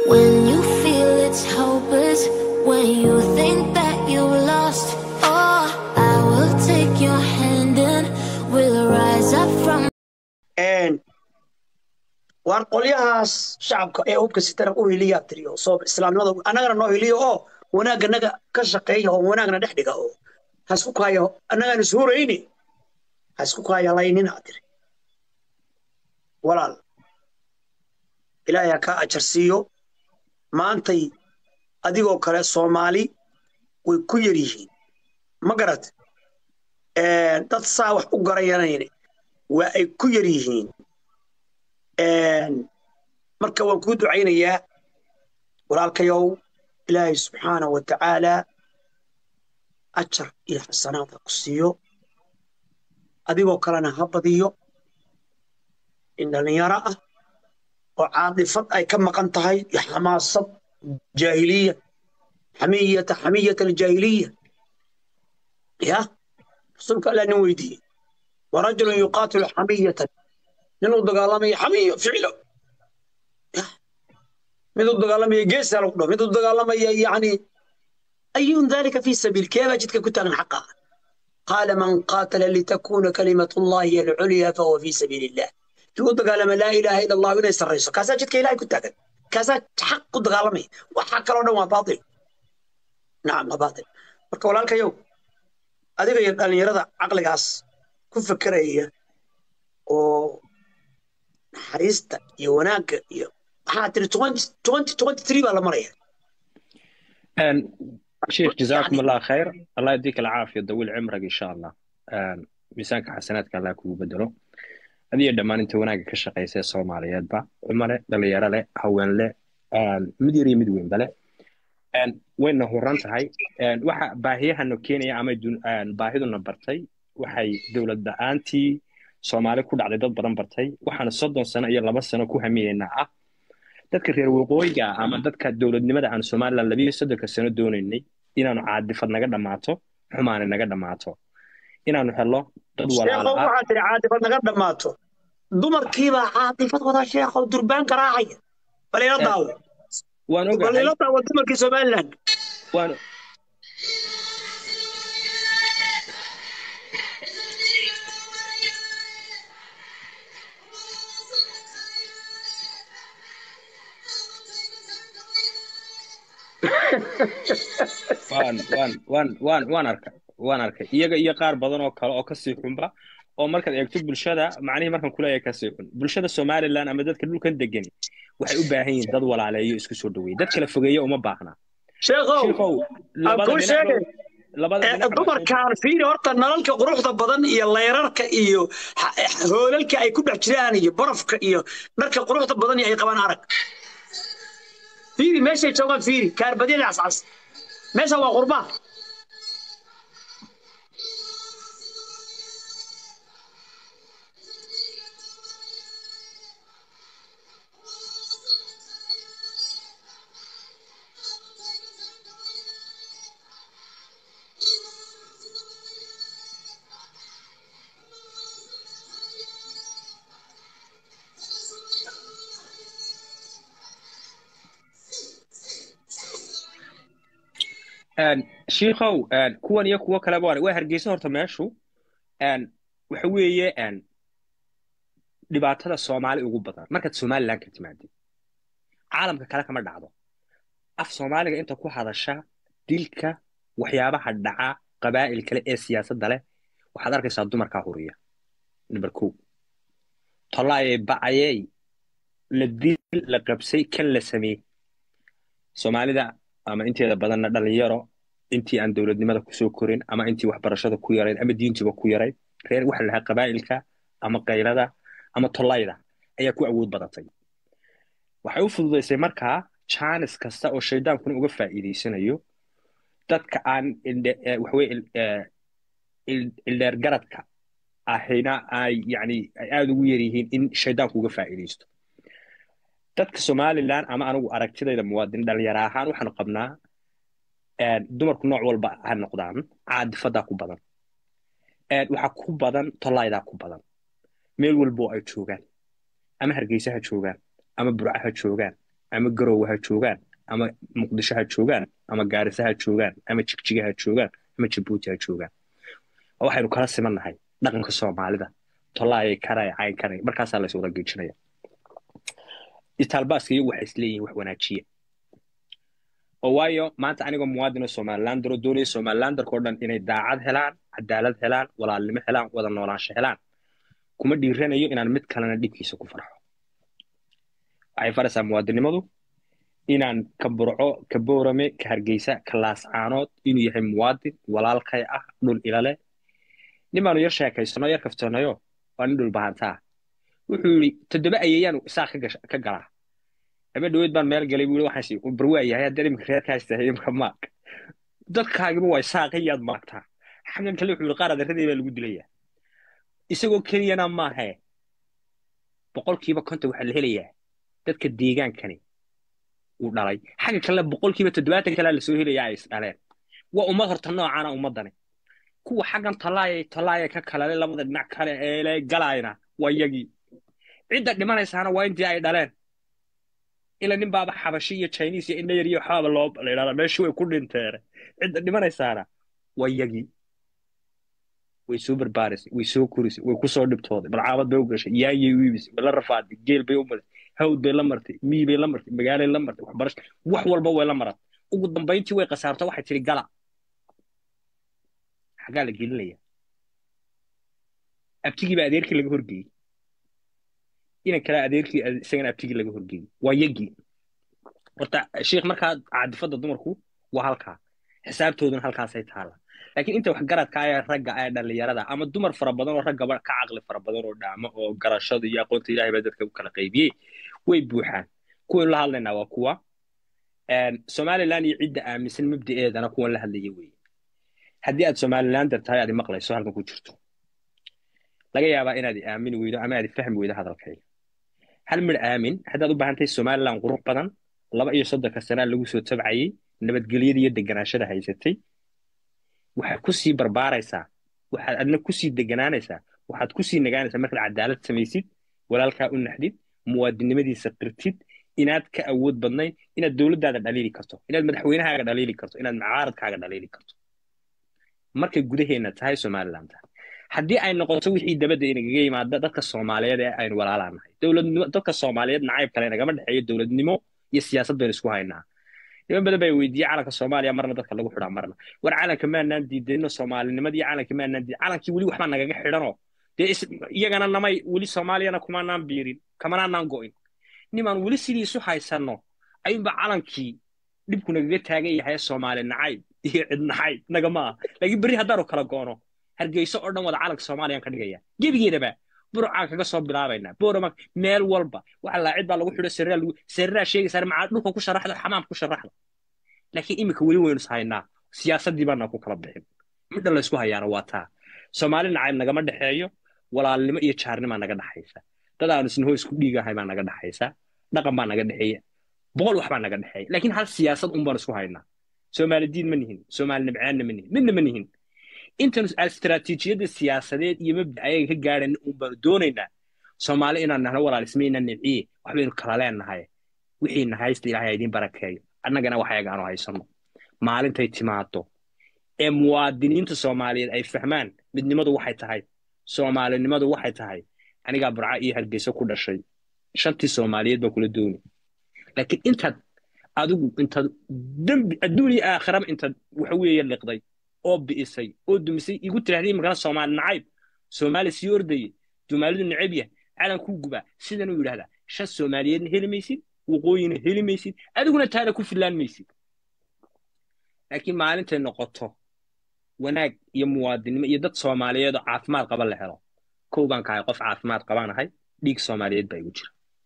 When you feel it's hopeless, when you think that you've lost, oh, I will take your hand and we'll rise up from. waan qolyahaas shacabka ee hubka sitana u hiliyaa tiriyo soo islaamnimada annagana noo hiliyo oo wanaagga naga ka shaqeeya oo wanaagna dhex dhiga oo ha isku kaaya annagaan ishurayni ha isku kaaya laynina tiri walaal ilaahay ha kaa ajar siiyo maantay adigoo kale soomaali way ku yar yihiin ma garat dad saa wax u garanayne waa ay ku yar yihiin marka waan kuu ducaynayaa walaalkayow ilaahay subxaana wa tacaala ajar iyo xasanaad ha ku siiyo adigoo kalena ha badiyo in dhallinyaro ah oo caadifad ay ka maqan tahay iyo xamaasad jaahiliya xamiyata xamiyata aljaahiliya ya rasuulka allah nin weydiiyey warajulun yuqaatilu xamiyatan nin u dagaalamaya xamiyo ficilo mid u dagaalamaya geesaa lagu dhaho mid u dagaalamaya yani ayun dalika fi sabiil keebaa jidka ku taagan xaqa qaala man qaatala litakuna kalimatu llahi alculya fahuwa fi sabiil illah kii u dagaalama laa ilaaha ila allahu inay sarrayso kaasaa jidka ilahay ku taagan kaasaa xaq ku dagaalamaya waxa kaloo dhan waa baatil nacam waa baatil marka walaalkayow adiga iyo dhallinyarada caqligaas ku fekeraya oo naxariista iyo wanaagga iyo waxaa tiri twenty twenty three baa la maraya شيخ جزاكم الله خير الله يديك العافية طويل عمرك إن شاء الله ميزانك حسناتك الله كوب بدلو هذه دمان أنت وناك كشقي سي صوماليات با عمره دليارة له هوان له مديري مدوين بله وين هو رانت هاي waxa baahiyahana keenaya ama baahiduna bartay waxay dowlad da-aantii soomaali ku dhacday dad badan bartay waxaana soddon sano iyo laba sano ku hamiyeynaa ah dadka reer waqooyiga ama dadka dowladnimada aan somalilan labiyo soddonka sano doonaynay inaanu caadifad naga dhammaato xumaani naga dhammaato inaanu helo dad walaala waxaa tiri caadifad naga dhammaato dumarkiibaa caadifad wada sheekhow durbaan garaacaya bal ila daawo waan bal ila ogahay daawo dumarkii somaliland waan waan waan waan waan waan arkay waan arkay iyaga iyo qaar badan oo kale oo kasii xunba oo markaad eegto bulshada macnihii markan kuleeyahay kasii xun bulshada somaliland ama dadka dhulkan degani waxay u baahan yihiin dad walaaleeyo isku soo dhaweeya dad kala fogeeya uma baahna sheekhow shiikow aan labada kuu dhinacba sheegay labada Eh, dhinacba dumarkaan fiiri horta nalalka quruxda badan iyo leyrarka iyo ha- eh, hoolalka ay ku dhex jiraan iyo barafka iyo dharka quruxda badan iyo ay qabaan arag fiiri meeshay joogaan fiiri kaarbadyada cascas meesha waa qurbaa Een, shiikow een, kuwan iyo kuwo kaleba waa waa hargeysa horta meeshu een, waxa weeye een, dhibaatada soomaali ugu badan markaad somaliland ka timaadid caalamka kale kama dhacdo af soomaaliga inta ku hadasha dilka waxyaabaha dhaca qabaa'il kale ee siyaasadda leh waxaad arkaysaa dumarkaa huriya number kow tolaayay bacayey la dil la qabsay kan la sameeyey soomaalida ama inteeda badanna dhalinyaro intii aan dowladnimada kusoo korin ama intii waxbarashada ku yarayd ama diintiba ku yarayd reer waxa lahaa qabaa'ilka ama qaylada ama tollayda ayaa ku awood badatay waxay u fududaysay markaa jaanis kasta oo shaydaankuna uga faa'iidaysanayo dadka aan indhe- eh, waxaweye il- eh, il- ildheergaradka ahayna ay yani ay aada ugu yaryihiin in shaydaanku uga faa'iidaysto dadka somaliland ama anigu aragtidayda muwaadin dhalinyaro ahaan waxaanu qabnaa een, dumarku nooc walba ha noqdaan caadifadaa ku badan een, waxaa ku badan tollaydaa ku badan meel walbo ay joogaan ama hargeysa ha joogaan ama burca ha joogaan ama garowe ha joogaan ama muqdisho ha joogaan ama gaarisa ha joogaan ama jigjiga ha joogaan ama jabuuti ha joogaan waxaynu kala simannahay dhaqanka soomaalida tolaayay karay cayn karay markaasaa la iswada geejinaya itaalbaaska iyagu waxay isleeyihiin wax wanaajiya oo waayo maanta anigoo muwaadin oo somalilander oo doonaya somalilanderka oo dhan inay daacad helaan cadaalad helaan walaalnimo helaan wada noolaansho helaan kuma dhiiranayo inaan mid kalena dhibkiisa ku farxo waxay faraysaa muwaadinnimadu inaan ka burco ka boorame ka hargeysa ka laascaanood inuu yahay muwaadin walaalkay ah dhul ilale nin baanu yar sheekaysano yar kaftanayo waa nin dhul bahantaa wuxuu yidhi toddoba ayeeyaan isaa ka galaa ama dhaweyd baan meel galay buu waxaan sii barwaa yahay haddii imika reerkaas tahay imka maag dadkaagiba waa saaqiyaad maagtaa xagan kale wuxuu yidhi qaar adeeradii baa lagu dilayaa isagoo keliyana maahe boqolkiiba konton waxaa la helayaa dadka deegaankani uu dhalay xagga kale boqolkiiba toddobaatan kalea lasoo helayaa ay isdhaleen waa ummad horta noocaana ummaddani kuwa xaggan talaaya talaaya ka kalale labada dhinac kale ee galaayna waa yagii cidda dhimanaysaana waa intii ay dhaleen ila nin baaba xabashi iyo chinese iyo indha yar iyo waxaaba loo la yidhahdaa meeshii way ku dhinteene cidda dhimanaysaana waa yagii way soo barbaarisay way soo korisay way kusoo dhibtooday balcaabad bay u gashay yaayay u iibisay way la rafaaday geel bay u marisay hawd bay la martay mii bay la martay magaalay la martay waxbarasho wax walba way la maratay ugu dambayntii way khasaarto waxay tiri gala xaggaa la gelinaya abtigii baa adeerkii laga horgeeyey inan kale adeerkii isagana abtigii laga horgeeyey waa yagii horta sheikh markaa cadifadda dumarku waa halkaa xisaabtooduna halkaasay taala laakiin inta wax garadka ee ragga ee dhallinyarada ama dumar fara badan oo raggaba ka caqli fara badan oo dhaamo oo garashada iyo aqoonta ilahay baa dadka u kala qaybiyey way buuxaan kuwaynu la hadlaynaa waa kuwa somaliland iyo cidda aaminsan mabda'eedana kuwan la hadlaya weeye haddii aad somalilander tahay aad maqlayso halkan ku jirto laga yaabaa inaad aamini weydo ama aad fahmi weydo hadalkayga hal midh aamin haddaad u baahan tahay somaliland qurux badan laba iyo soddonka sanaa lagu soo tabcayey nabadgelyada iyo deganaashada haysatay waxaad ku sii barbaaraysaa waxaad adna ku sii deganaanaysaa waxaad ku sii nagaanaysaa markaad cadaalad samaysid walaalkaa u naxdid muwaadinnimadiisa qirtid inaad ka awood badnayn inaad dowladdaada dhaliili karto inaad madaxweynahaaga dhaliili karto inaad mucaaradkaaga dhaliili karto markay gudaheenna tahay somaliland tahay haddii ay noqoto wixii dabadda inagaga yimaada dadka soomaaliyeed ee aynu walaalaanahay dowladnimo dadka soomaaliyeed nacayb kale nagama dhexeeyo dowladnimo iyo siyaasad baynu isku haynaa niman badan baa weydiiyey calanka soomaaliya marna dadka lagu xidhaa marna war calanka maanaan diidano soomaalinimadii calankii maanaan diid calankii weli waxbaa nagaga xidhanoo dee iyagana namay weli soomaaliyana kumaanaan biirin kamanaanaan go'in nimaan weli sidii isu haysanno ayuunba calankii dhibku nagaga taagan yahay soomaali nacayb iyo cid nacayb nagama ah laakiin berri haddaanu kala go'no hargeyso oo dhan wada calanka soomaaliyaan ka dhigaya gebigeedaba burcaan kaga soo bilaabaynaa boorama meel walba waxa laa cid baa lagu xidho sariraa lagu sariraa sheegaysaa macaa dhulka ku sharaxda xamaam ku sharaxda laakiin iminka weli waynu ishaynaa siyaasaddii baana ku kala bixin midha laysku hayaana waa taa soomaali nacayb nagama dhexeeyo walaalnimo iyo jaarnimaa naga dhexaysa dad aanu isnahoo isku dhiigahay baa naga dhexaysa dhaqan baa naga dhexeeya boqol wax baa naga dhexeeya laakiin hal siyaasad un baan isku haynaa soomaali diin ma nihin soomaali nibcaanna ma nihin midna ma nihin intan istaraatiijiyadda siyaasadeed iyo mabda ayaga ka gaadhan un baanu doonaynaa soomaali inaan nahno walaal ismayna nibciye waxbaynu kala leenahay wixiina haysta ilaahay ha idiin barakeeyo annagana waxayaga aanu haysanno maalintay timaado ee muwaadiniinta soomaaliyeed ay fahmaan midnimadu waxay tahay soomaalinimadu waxay tahay anigaa burca iyo hargeyso ku dhashay shantii soomaaliyeed baa kula dooni laakiin intaad adigu intaad dembi adduun iyo aakhiraba intaad waxa weeye liqday oo bi'isay oo dumisay igu tirahdii magala soomaali nacayb soomaali sii ordaye soomaalidu necab yah calankuu gubaa sidanuu yidhahdaa shan soomaaliyeedna heli maysid waqooyina heli maysid adiguna taana ku fillaan maysid laakiin maalintay noqoto wanaag iyo muwaadinimo iyo dad soomaaliyeed oo caafimaad qaba la helo kow baan kahay qof caafimaad qabaanahay dhiig soomaaliyeed baa igu jira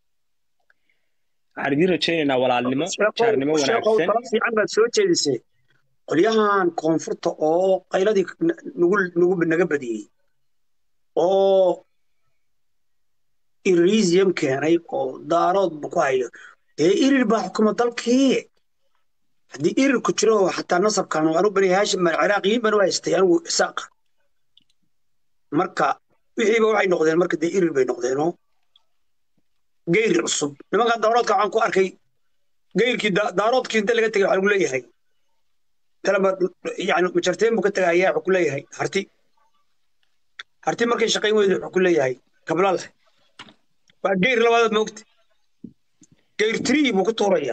waxaan idiin rajaynaynaa walaalnimo jaarnimo wanaagsan fiican baad soo jeedisay qolyahan koonfurta oo qayladii nagu naga badiyey oo irisium keenay oo daaroodba ku hayo dee irir baa xukuma dalkii haddii irir ku jiro xataa nasabkan anu bani haashim mal ciraaqiyiin banu haystay anigu isaaqa marka wixiiba waxay noqdeen marka dee irir bay noqdeenoo geyri cusub nimankan dowladka waxaan ku arkay geyrkii da- daaroodkii inta laga tegay waxaa lagu leeyahay talaba yani majarteen buu ka tegayaa wuxuu ku leeyahay harti harti markay shaqayn weyda wuxuu ku leeyahay kablala waa geyr labaadaad moogta geyr trii buu ku tuuraya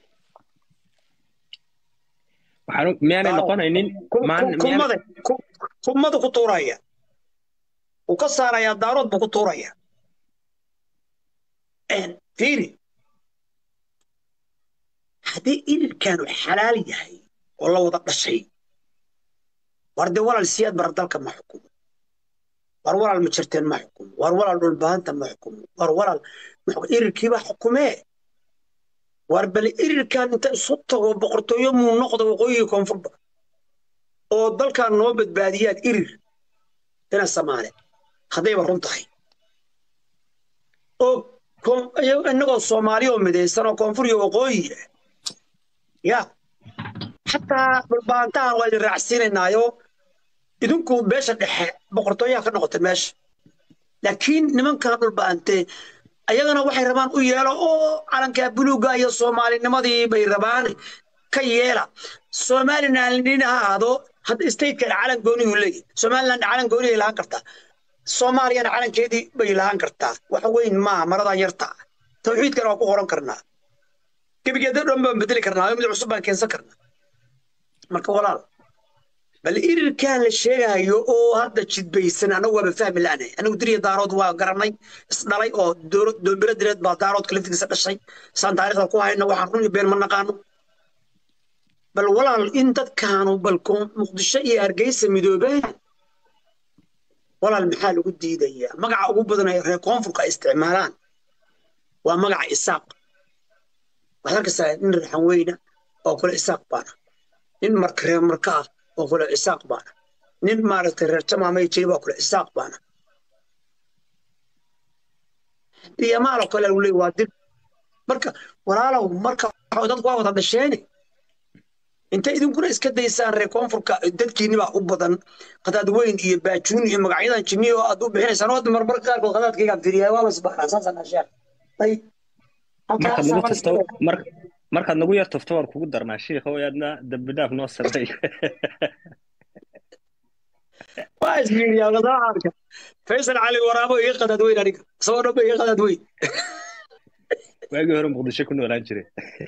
waxaan miyaanay Waaw. noqonaynin Ku- maan ku- kumada ku- kumada ku tuuraya uu ka saarayaa daarood buu ku tuuraya Een, fiiri haddii irirkaanu xalaal yahay oo la wada dhashay war dee walaal siyaad bara dalka ma xukumo war walaal majarteen ma xukumo war walaal dhulbaanta ma xukumo war walaal ma xukumo. irirkiibaa xukumee war bal irirkan inta isu tago boqortooyo muu noqdo waqooyiga koonfurba oo dalkan noo badbaadiyaan irir ina samaale haddayba run tahay oo koon- iyago- innagoo soomaali oo midaysan oo koonfur iyo waqooyi ah ya xataa dhulbaantahan waa idin raacsiinaynaayo idinku beesha dhexe boqortooyaha ka noqota meesha laakiin nimankan dhulbaante ayagana waxay rabaan u yeelo oo calanka buluuga iyo soomaalinimadii bay rabaan ka yeela somaliland nin ha ahaado hadda statekan calan goonihu leeyahy somaliland calan gooni ay lahaan kartaa soomaaliyana calankeedii bay lahaan kartaa wax weyn maaha maradan yarta tawxiidkana waa ku qoran karnaa gebigeeda dhan baan bedeli karnaa mid cusub baan keensan karnaa marka walaal bal irirkan la sheegayo oo hadda jidbaysan anagu waaba fahmi la'nahay anagu diriya daarood waa garanay isdhalay oo dooro- doombiro direed baa daaroodka laftigiisa dhashay saan taariikhda ku hayna waxaan run iyo been ma naqaano bal walaal in dadkaanu bal koon- muqdisho iyo hargeysa midoobeen walaal maxaa lagu diidayaa magaca ugu badan ee reer koonfurka ay isticmaalaan waa magaca isaaq waxaad arkaysaa nin raxan weyna oo kale isaaq baana nin marka reer marka ah oo kale isaaq baana nin maaragtay reer jamaamay jiri baa kale isaaq baana biyamaal oo kale lagu leeyahy waa dib marka walaalow marka waxa- dadku waa wada dhasheene inta idinkuna iska daysaan reer koonfurka dadkiini baa u badan qadaad weyn iyo baajuun iyo magacyadan jini oo aad u bixinaysaan oo marmar qaarkood qadaadkaygaan fiiriyaa waaba isbaxnaa saasaan asheer ay markaad nagu tufto mar markaad nagu yar tufto waan kugu darnaa shiikha oo aadna dambi dhaaf noo samay waa isfiiriyaa qadaacadka faysal cali waraabo iga qadaad weyn aniga isagoo dhan ba iga qadaad weyn waagii hore muqdisho ku noolaan jiray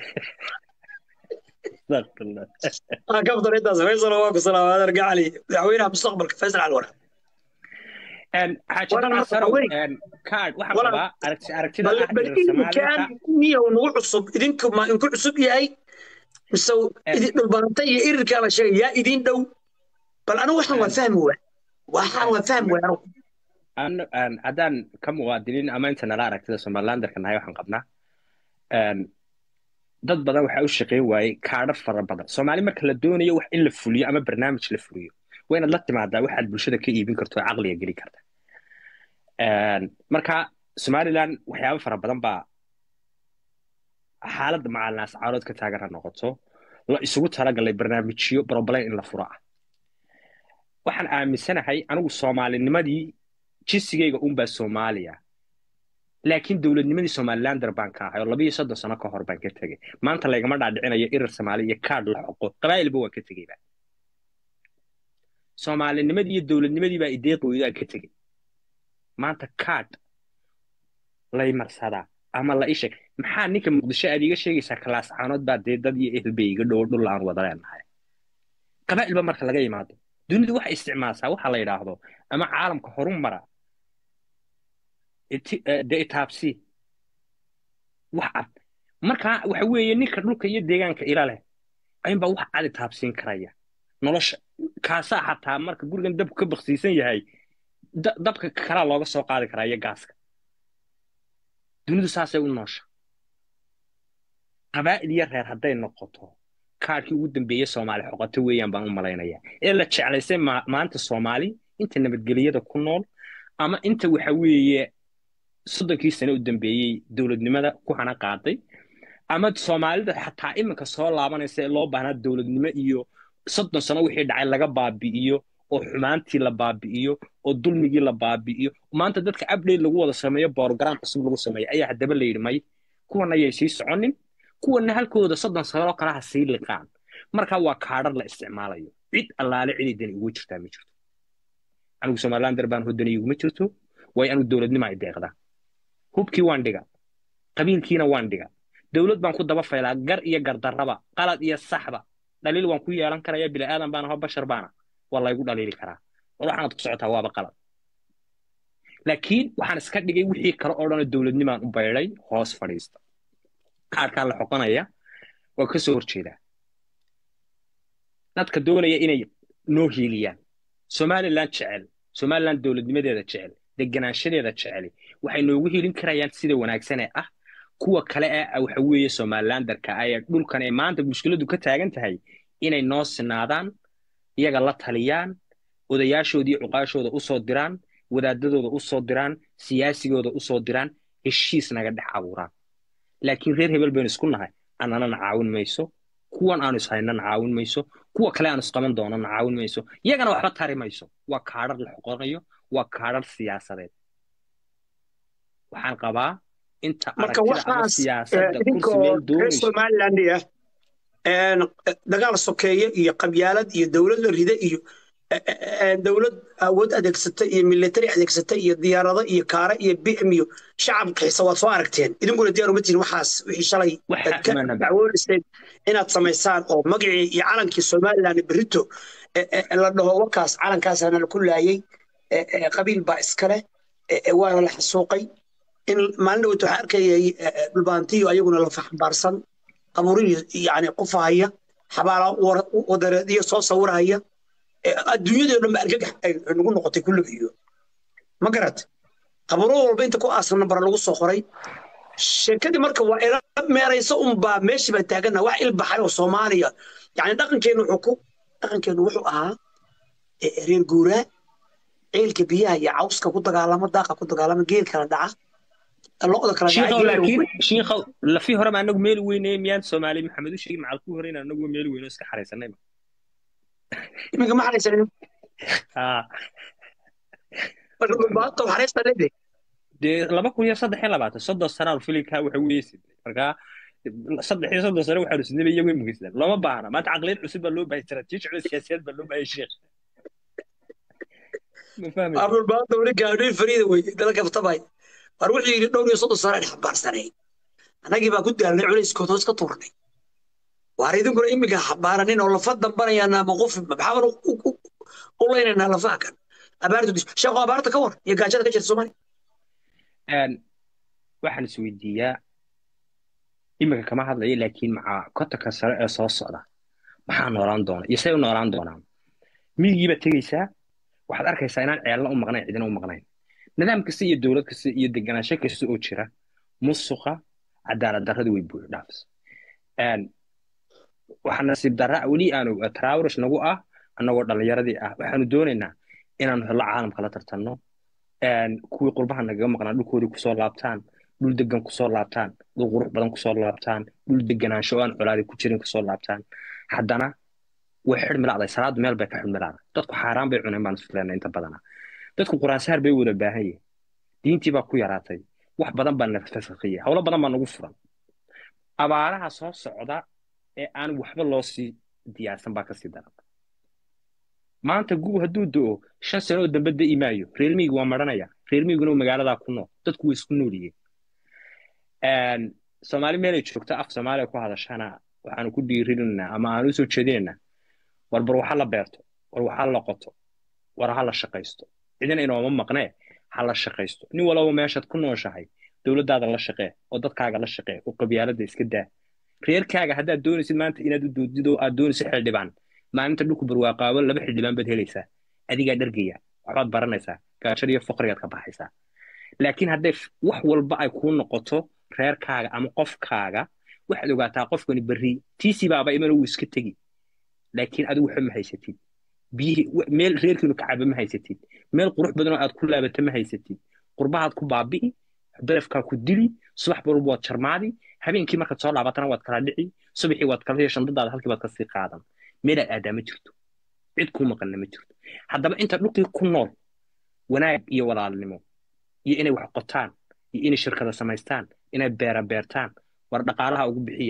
astaqfirullah aan ka fadlan intaas faysal waa ku salaama adeer gacali madaxweynaha mustaqbalka faysal cali waraabo Een, xaaji Walaal, Dabcan Sarow, weyn. een, kaadh waxaan Walaal. qabaa aragti aragtida bal ah bal reer irinkaan Soomaaliyeedka niyow nagu cusub idinku ma inku cusub yahay mise idin dhulbaanta iyo irirkaa la sheegay yaa idin dhow bal anigu waxaan waa fahmi waa waxaan waa fahmi waa anigu Aan- aan- haddaan ka muwaadiniin ama inta nala aragtida somalilanderka nahay waxaan qabnaa een, dad badan waxaa u shaqayn waayey kaadhar fara badan soomaali marka la doonayo wax in la fuliyo ama barnaamij la fuliyo waa inaad la timaadaa waxaad bulshada ka iibin karto oo caqliga geli karta Een, marka somaliland waxyaabo fara badan baa xaaladda macalinaas caarood ka taagan ha noqoto la isugu talagalay barnaamijyo broblem in la furo ah waxaan aaminsanahay anigu soomaalinimadii jinsigayga unbaa soomaaliya laakiin dowladnimadii somalilander baan ka ahay oo labiyo soddon sano ka hor baan ka tegey maanta laygama dhaadhicinayo irir soomaali iyo kaadh la xoqo qabaa'ilba waan ka tegeyba soomaalinimadii iyo dowladnimadii baa ideeqooydaan ka tegey maanta kaadh lay marsadaa ama la isheeg maxaa ninka muqdisho aad iiga sheegaysaa kalaas caanood baa dee dad iyo ehel bay iga dhow dhul aan wada leenahay qabaa'ilba marka laga yimaado dunidu waxay isticmaashaa waxa la yidhaahdo ama caalamka horu mara iti- eh, dee itaabsi wax cad marka waxa weeye ninka dhulka iyo deegaanka ila leh ayunbaa wax cad itaabsiin karaya nolosha kaasaa xataa marka gurigan dabku ka baksiisan yahay da- dabka kalaa looga soo qaadi karaa iyo gaaska dunidu saasay u noosha qabaa'il iyo reer hadday noqoto kaadhkii ugu dambeeyey soomaali xoqoto weeyaan baan u malaynayaa ee la jeclaysay ma- maanta soomaali inta nabadgelyada ku nool ama inta waxa weeye soddonkii sano u dambeeyey dowladnimada ku hana qaaday ama soomaalida xataa iminka soo laabanaysa ee loo baahnaa dowladnimo iyo soddon sano wixii dhacay laga baabi'iyo oo xumaantii la baabi'iyo oo dulmigii la baabi'iyo maanta dadka update lagu wada sameeyo program cusub lagu sameeyo ayaa haddaba la yidhi may kuwan ayay sii soconin kuwana halkooda soddon sanoo kale ha sii liqaan markaa waa kaadhar la isticmaalayo cid allaale ciday dani ugu jirtaa ma jirto anigu somalilander baan hodani iguma jirto waayo anigu dowladnimo ay deeqdaa hubkii waan dhiga qabiilkiina waan dhiga dowlad baan ku daba faylaa gar iyo gardarraba qalad iyo saxba dhaliil waan ku yeelan karaya bila'aadan baan aho bashar baana waa laygu dhaliili karaa war waxaanad ku socotaa waaba qalad laakiin waxaan iska dhigay wixii kale oo dhanoo dowladnimaan u baydhay hoos fadhiista kaarkaa la xoqonaya waa ka soo horjeedaa dadka doonaya inay noo hiiliyaan somalilan jecel somalilan dowladnimadeeda jecel deganaanshadeeda jeceli waxay noogu hiilin karayaan sida wanaagsan ee ah kuwa kale ee waxa weeye somalilandarka ah ee dhulkan ee maanta mushkiladu ka taagan tahay inay noo sinaadaan iyaga la taliyaan odayaashoodii cuqaashooda u soo diraan wadaadadooda u soo diraan siyaasigooda u soo diraan heshiis naga dhex abuuraan laakiin reer hebel baynu isku nahay annanana caawin mayso kuwan aanu ishaynana caawin mayso kuwa kale aanu isqaban doonana caawin mayso iyagana waxba tari mayso waa kaadhar la xoqonayo waa kaadhar siyaasadeed waxaan qabaa inta marka aragtida ama waxaas siyaasadda kursi idinkoo meel reer doonayso somaliland ah een, dagaal sokeeye iyo qabyaalad iyo dowlad la rida iyo eh, eh, eh, dowlad awood adeegsata iyo military adeegsata iyo diyaarado iyo kaara iyo bm iyo shacab xiisa waad soo aragteen idinkuna diyaar uma tihin waxaas wixii shalay waxa aad ka mana ba dacwoonayseen inaad samaysaan oo magacii iyo calankii somaliland berito eh, eh, la dhaho wakaas calankaasana la ku laayay eh, eh, qabiil baa iskale eh, eh, waana la xasuuqay in maalin dhaweyt waxaa arkayay eh, eh, dhulbaantiyo ayaguna la faxbaarsan qabuuriyo yani qufahaya xabaala war- wadareediyo soo sawirahaya Eh, adduunyadii oo dhan ba argagax ay nagu noqotay kulliga iyo ma garat qabuuro walba inta ku aasan nambar lagu soo qoray sheekadii marka waa ila meeraysa unbaa meeshii baa taagana wax ilbaxay oo soomaaliya yani dhaqankeenu wuxuu ku dhaqankeenu wuxuu ahaa eh, reer guuraa ceelka biyaha iyo cawska ku dagaalama daaqa ku dagaalama geel kala dhaca lo'da kala dhaca shiikhow geela laakiin shiikhow lafii horeba anagu meeli weyneye miyaan soomaali maxamed u sheegin macal ku horreyn anagu meeli weyno iska xaraysanayba iminka ma xaraysan Ah, baata xaraysta leedahay dee laba kun iyo saddex iyo labaatan soddon sanaa filinkaa waxa weeye sidnay markaa saddex iyo soddon sano waxaanu sidnayba iyagu imugeysnaan looma baahna maanta caqliyad cusub baa loo bahay istaraatiiji cusub siyaasiyad baa loo bahay sheekh ma fahmaysa abdul baata weli gaadhay fariida wey dalka ftabay war wuxuu yidhi dhowr iyo soddon sano aan xambaarsanay annagii baa ku daalnay culayskood hoos ka tuurnay waar idinkuna iminka xambaaranin oo lafa dambanayaana ma qof maxaaban u- u- u leynaynaa lafaha kan abaartu dis sheekho abaarta ka war iyo gaajada ka jirta soomaaliya Een, waxaan isweydiiyaa iminka kama hadlayo laakiin macaa kotonka sare ee soo socda maxaa noolaan doona iyo say u noolaan doonaan miyigiibaad tegeysaa waxaad arkaysaa inaan ceelna u maqnayn cidina u maqnayn nidaam kasta iyo dowlad kasta iyo deganaansho kasta oo jira musuqa cadaalad darradu way buux dhaafs Een, waxaa nasiib darra weli aanu traawrish nagu ah annagoo dhallinyaradii ah waxaanu doonaynaa inaanu hello caalamka la tartanno een, kuwii qurbaha nagaga maqnaa dhulkoodii kusoo laabtaan dhul degan kusoo laabtaan dhul qurux badan kusoo laabtaan dhul deganaansho oo aan colaadi ku jirin kusoo laabtaan haddana way xidhmilacday salaadu meel bay ka xidhmilacday dadku xaaraan bay cuneen baan isfilana inta badana dadku quraansaar bay wada baahan yihin diintii baa ku yaraatay wax badan baa nafasakhiya howlo badan baa nagu furan abaaraha soo socda ee aan waxba loo sii diyaarsan baa kasii daran maanta gub hadduu do-o shan sano oo dambe da'i maayo reer miyigu waa maranaya reer miyiguna magaaladaa ku nool dadku way isku nool yihiin soomaali meelay joogto af soomaaliya ku hadashana waxaanu ku dhiirinaynaa ama aanu usoo jeedinaynaa war bar waxa la beerto war waxa la qoto war ha la shaqaysto cidina inooma maqnee ha la shaqaysto nin walaba meeshaad ku nooshahay dowladdaada la shaqee oo dadkaaga la shaqee oo qabyaaladda iska daa reerkaaga haddaad doonaysid maanta inaad u doodid oo aad doonaysid xildhibaan maalinta dhulku barwaaqaabo laba xildhibaan baad helaysaa adigaa dhargaya waxbaad baranaysaa gaajada iyo faqrigaad ka baxaysaa laakiin hadday wax walba ay kuu noqoto reerkaaga ama qofkaaga waxaad ogaataa qofkani berri tiisii baaba iman uu iska tegi laakiin adigu waxba ma haysatid biyihii meel reerkiinu ka caba ma haysatid meel qurux badan oo aad ku laabata ma haysatid qurbahaad ku baabi'i darafkaa ku dili subax walba waad jarmaadi habeenkii markaad soo laabatana waad kala dhici subaxii waad kala heshan dadaada halkii baad kasii qaadan meelaad aadaa ma jirto cid kuu maqanna ma jirto haddaba inta dhulkii ku nool wanaag iyo walaalnimo iyo inay wax qotaan iyo inay shirkada samaystaan inay beera beertaan war dhaqaalaha ugu bixiya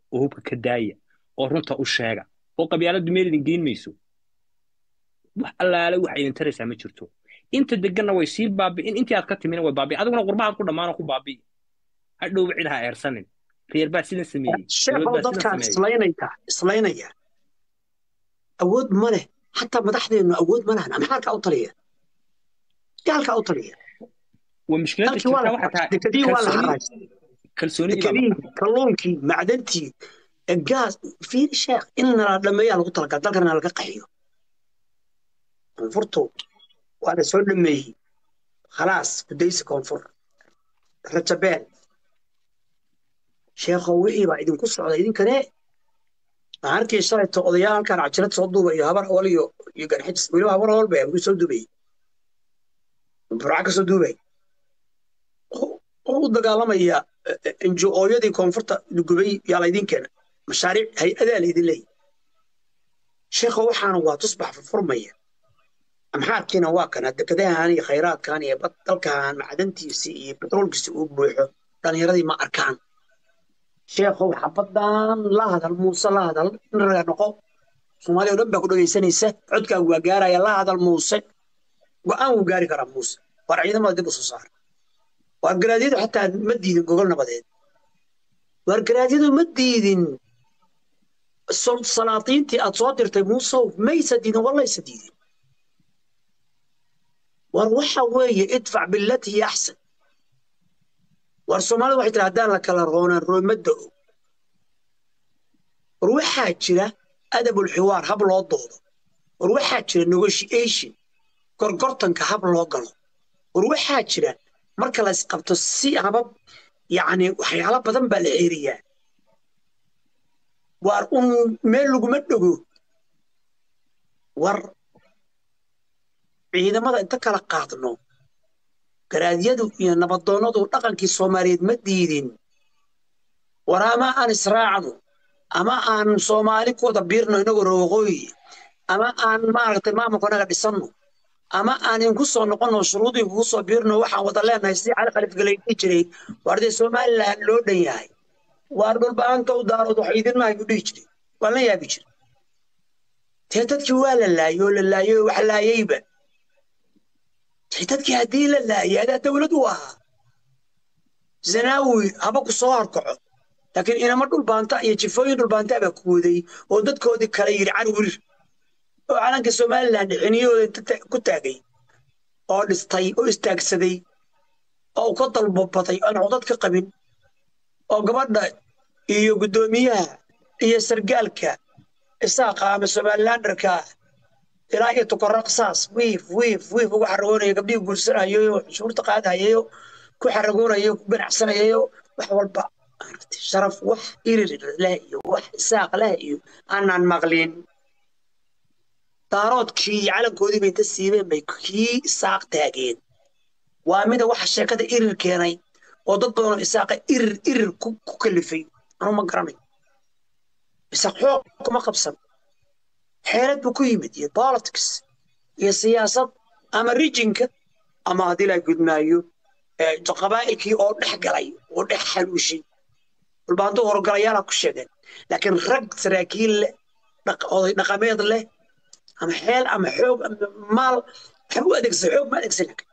oo hubka ka daaya oo runta u sheega oo qabyaaladdu meel idin geyn mayso wax allaale wax idin taraysaa ma jirto inta deganna way sii baabi'in intii aad ka timina way baabi'in adiguna qurbahaad ku dhammaan oo ku baabi'i hadhowba cid ha eersanin reer baa sidan sameeyey sheekhow dadkaan islaynaya islaynaya awood ma leh xataa madaxdeennu awood ma lahan maxaalkaa u taliya gaalkaa u taliya waa mushkiladda dalkii waa jirta la waxaa tahay dekadii waa la kalsooni haraajay kalsoonidii baa dekadii maqan kalluunkii macdantii gaas fiiri sheekh in nala dhameeyaa lagu talagala dalkana laga qaxiyo koonfurtu waa la soo dhameeyey khalaas gudaysi koonfur rajabeel sheekhow wixii baa idinku socda idinkane waxaan arkay shalayto odayaal halkaan cajirad soo duuba iyo habar awal iyo iyo garxijis weliba habar awal bay ku soo duubayay burca ka soo duubay oo oo u dagaalamaya NGO-yadii koonfurta gubay yaa laydin keena mashaariic hay-adaa laydin leeyahy sheekho waxaana waa tusbax furfurmaya amxaarkiina waa kana dekadahan iyo khayraadkan iyo bad dalkan macdantiisi iyo petroolkiisi uu buuxo dhallinyaradii ma arkaan sheekhow xabadan la hadal muuse la hadal in raga noqo soomaaliya oo dhan baa ku dhegaysanaysa codkaagu waa gaaraya la hadal muuse go-aan wuu gaari karaa muuse waar ciidamada dib u soo saara waar garaadyadu xataa ma diidin gogol nabadeed waar garaadyadu ma diidin sol- salaatiintii aad soo dirtay muusow maysa diidin wallaysa diidin war waxa weeye idfac billati hiya axsan war soomaalida waxay tiri haddaan la kala roonaan roomada og war waxaa jira adabulxiwaar hab loo doodo war waxaa jira negotiation gorgortanka hab loo galo war waxaa jira marka la isqabto si habab yacni waxyaalo badan baa la xeeriyaa waar un meel laguma dhego war ciidamada inta kala qaadno garaadyadu iyo nabadoonnadu dhaqankii soomaaliyeed ma diidin war ama aan israacno ama aan soomaali ku wada biirno inagoo roogooyi ama aan maaragtay maamulka inaga dhisanno ama aan inku soo noqonno shuruudii kugu soo biirno waxaan wada leenahay sidii cali khalif galaydii jiray waar dee somaliland loo dhan yahay waar dhulba-aanta u daarood wax idin mahay u dhihi jiray waan la yaabi jiray tee dadkii waa la laayay oo la laayay oo wax laayayba tee dadkii haddii la laayay adaa dawlad u ahaa zanaawi haba ku soo horkaco laakiin inama dhulbaanta iyo jifooyin dhulbaanta baa ku waday oo dadkoodii kale yidhi cari wirir oo calanka somaliland xiniyahooda inta ta- ku taagay oo dhistay oo istaagsaday oo ka dalbabaday aan codad ka qabin oo gabadha iyo guddoomiyaha iyo sargaalka isaaqa ama somalilanderka ilaa iyo tukaraqsaas wiif wiif wiif ugu xaragoonaya gabdhihii guursanayo shuurta qaadahayayo ku xaragoonayo ku ganacsanayayo wax walba maaragtay sharaf wax irir leh iyo wax isaaq leh iyo aanaan maqlin daaroodkii iyo calankoodii bay inta siibeen bay kii isaaq taageen waa mida waxa sheekada irir keenay oo dad badan oo isaaqa irir irir ku ku kalifay anu ma garanayo isaaq xoog kuma qabsan xeelad buu ku yimid iyo politics iyo siyaasad ama rijinka ama haddii la gudmaayo eh, qabaa'ilkii oo dhex galay oo dhex xaluushay dhulbaanto horgalayaala ku sheegeen laakiin rag saraakiil leh dhaq- oday dhaqameed leh ama xeel ama xoog ama maal waxba u adeegsan xoog ma adeegsan laakiin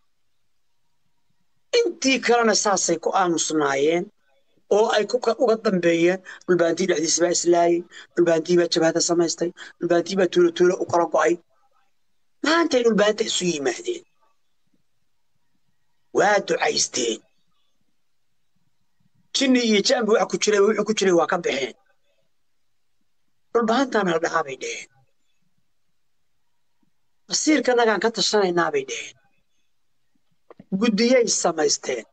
intii kalena saasay ku aamusnaayeen oo ay ku ka- uga dambeeyeen dhulbaantii dhexdiisa baa islaayay dhulbaantii baa jabhada samaystay dhulbaantii baa tuulo tuulo u kala go'ay maantay dhulbaanta isu yimaadeen waa ducaysteen jinni iyo jaanbi waxa ku jiray wuxuu ku jiray waa ka baxeen dhulbaantaana la dhahaa bay dheheen masiirkanagaan ka tashanaynaa bay dheheen guddiyay samaysteen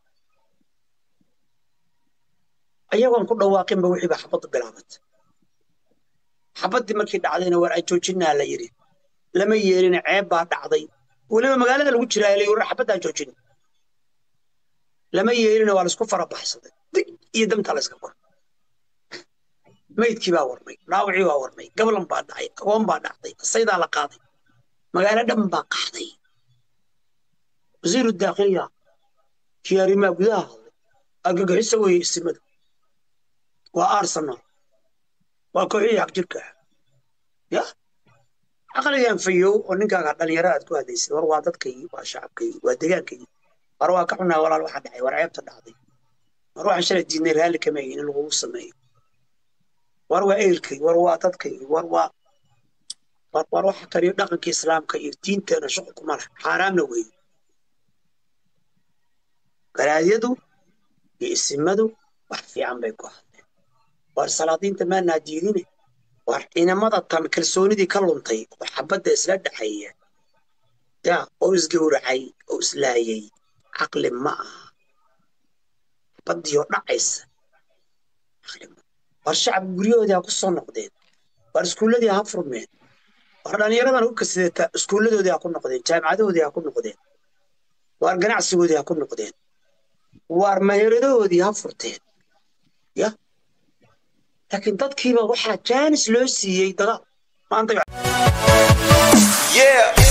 ayagoon ku dhawaaqinba wixii baa xabaddu bilaabatay xabaddii markii dhacdayna war ay joojinaa la yidhi lama yeelina ceeb baa dhacday weliba magaalada lagu jiraa la war xabaddaan joojin lama yeelina waa laisku farabaxsaday dig iyo damtaa la iska kor maydkii baa warmay dhaawacii baa warmay gablan baa dhacay agoon baa dhacday saydaa la qaaday magaalo dhan baa qaxday wasiiru daakhiliya kii arrimaha gudaha hadlay argagixiso weeye isimadu waa arsenal waa kooxihii xaq jirka ah ya caqligan fayow oo ninkaaga dhalinyaro aad ku hadlaysay war waa dadkaygii waa shacabkaygii waa degaankaygii war waa ka xunaa walaal waxa dhacay war ceebta dhacday war waxaan shalay diidnay raalli kama ahin in lagugu sameeyo war waa ehelkay war waa dadkaygii war waa war war waxa kaliyo dhaqanka islaamka iyo diinteena shuqul kuma leh xaaraamna weeye garaadyadu iyo isimadu wax fiican bay ku hadleen war salaadiinta maanaa diidine war ciidamada tan kalsoonidii ka luntay oo xabadda isla dhaxeeya ya oo isgowracay oo islaayay caqli ma aha xabaddiioo dhacaysa caqli ma war shacabka guryahoodii ha ku soo noqdeen war iskuulladii ha furmeen war dhallinyaradan u kasidata iskuulladoodii ha ku noqdeen jaamacadahoodii ha ku noqdeen war ganacsigoodii ha ku noqdeen war meheradahoodii ha furteen ya laakiin dadkiiba waxaa jaanis loo siiyey dagaal maanta Yeah.